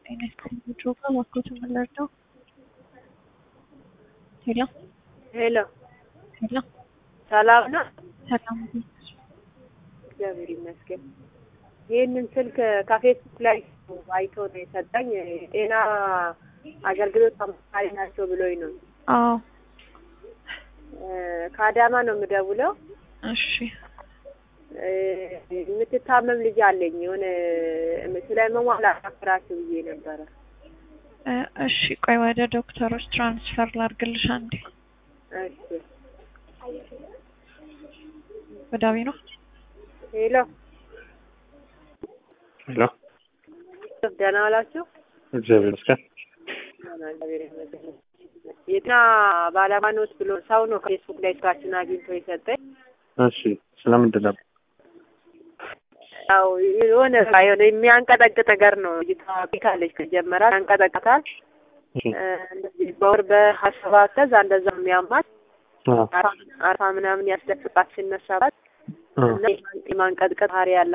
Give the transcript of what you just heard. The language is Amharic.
ጤና ይስጥልኝ ጆጋ እባክዎት ምን ልርዳው? ሄሎ ሄሎ ሄሎ ሰላም ነው? ሰላም እግዚአብሔር ይመስገን። ይህንን ስልክ ከፌስቡክ ላይ አይቶ ነው የሰጠኝ። ጤና አገልግሎት አማካሪ ናቸው ብሎኝ ነው። አዎ ከአዳማ ነው የምደውለው። እሺ የምትታመም ልጅ አለኝ። የሆነ ስለ መሟላ አፍራችሁ ብዬ ነበረ። እ እሺ ቆይ ወደ ዶክተሮች ትራንስፈር ላድርግልሽ አንዴ እሺ ወዳዊ ነው ሄሎ ሄሎ ደህና ዋላችሁ? እግዚአብሔር ይመስገን። ደህና እግዚአብሔር ይመስገን። የጤና ባለሙያ ነዎት ብሎ ሰው ነው ከፌስቡክ ላይ ስራችን አግኝቶ የሰጠኝ። እሺ ስለምንድን ነበር? ያው የሆነ የሆነ የሚያንቀጠቅጥ ነገር ነው። ልጅቷ ካለች ከጀመራት ያንቀጠቅጣል። እሺ እ እንደዚህ በወር በሀያ ሰባት ከዛ እንደዛ የሚያማት አዎ አርፋ አርፋ ምናምን ያስደፍቃት ሲነሳባት አዎ እና የማንቀጥቀጥ ባህሪ ያለ